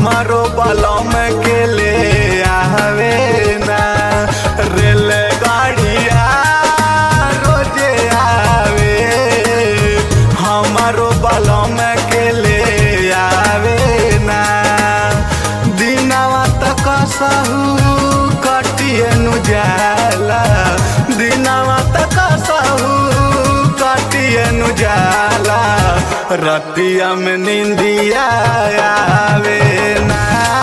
हमारो बलम के ले आवे ना रेल गाड़िया रोजे आवे हमारो बलम के ले आवे ना दिनवा तक सहू कटिए नु जाला दिनवा तक सहू कटिए नु जाला रतिया में निंदिया आवे ना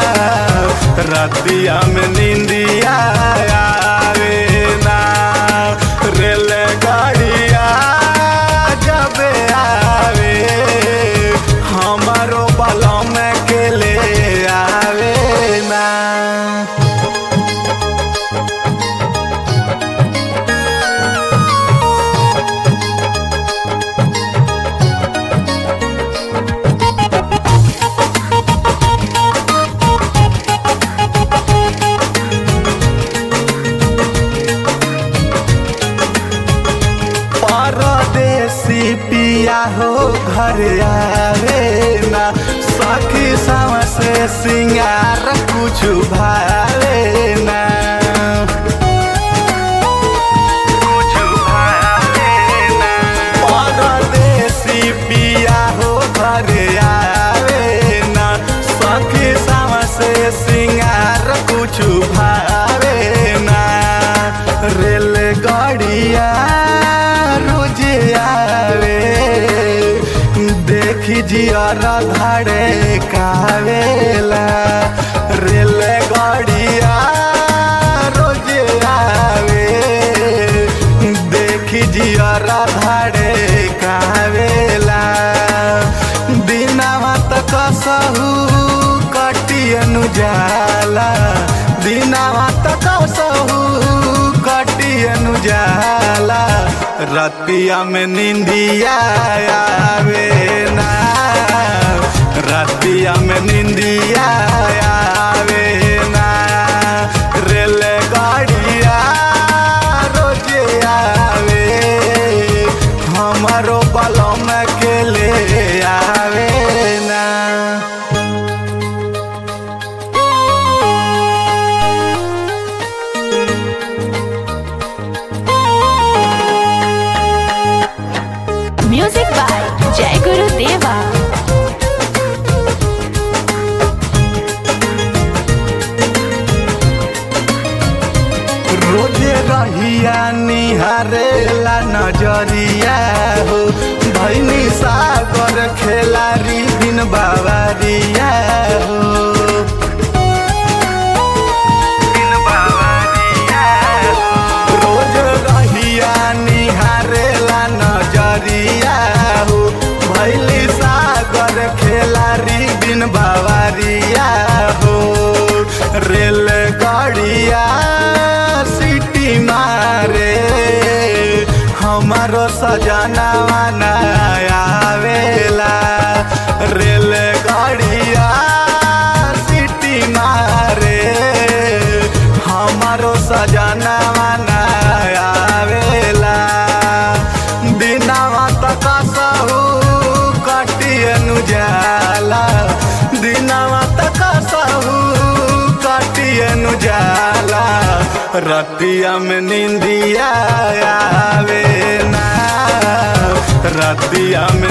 रतिया में निंदिया आवे ना रेल गाड़िया जब आवे हमारो बलम के ले आवे ना परदेसी पिया हो घर आवे ना सखी सम से सिंगार कुछ भावे ना कुछ भावे ना परदेसी पिया हो घर आवे ना सखी सम से सिंगार कुछ भावे ना रेलगाड़िया रोज आवे देखी जियारा धाड़े कावेला रेलगाड़िया रोज आवे देखी जियारा धाड़े कावेला दिनवा तक सहू कटियनु जाला दिनवा तक सहू कटियनु जाला रतिया में निंदिया आवे ना रतिया में निंदिया आवे ना रेल गाड़िया रोज आवे हमारो बलम के ले आवे ना म्यूजिक बाय जय गुरु देवा रोजे रहिया निहारेला नजरिया हो भैनी सागर खेलारी दिन बाबरिया हो दिन बाबरिया हो। रोज रहिया निहारेला नजरिया हो भैली सागर खेलारी दिन बाबरिया हो रेल गाड़िया सिटी मारे हमारो सजना आवेला रेल गाड़िया सिटी मारे हमारो सजना आवेला दिनवा तक सहू कटियनु जाला दिनवा तक सहू कटियनु जाला रतिया में निंदिया आवे ना रतिया में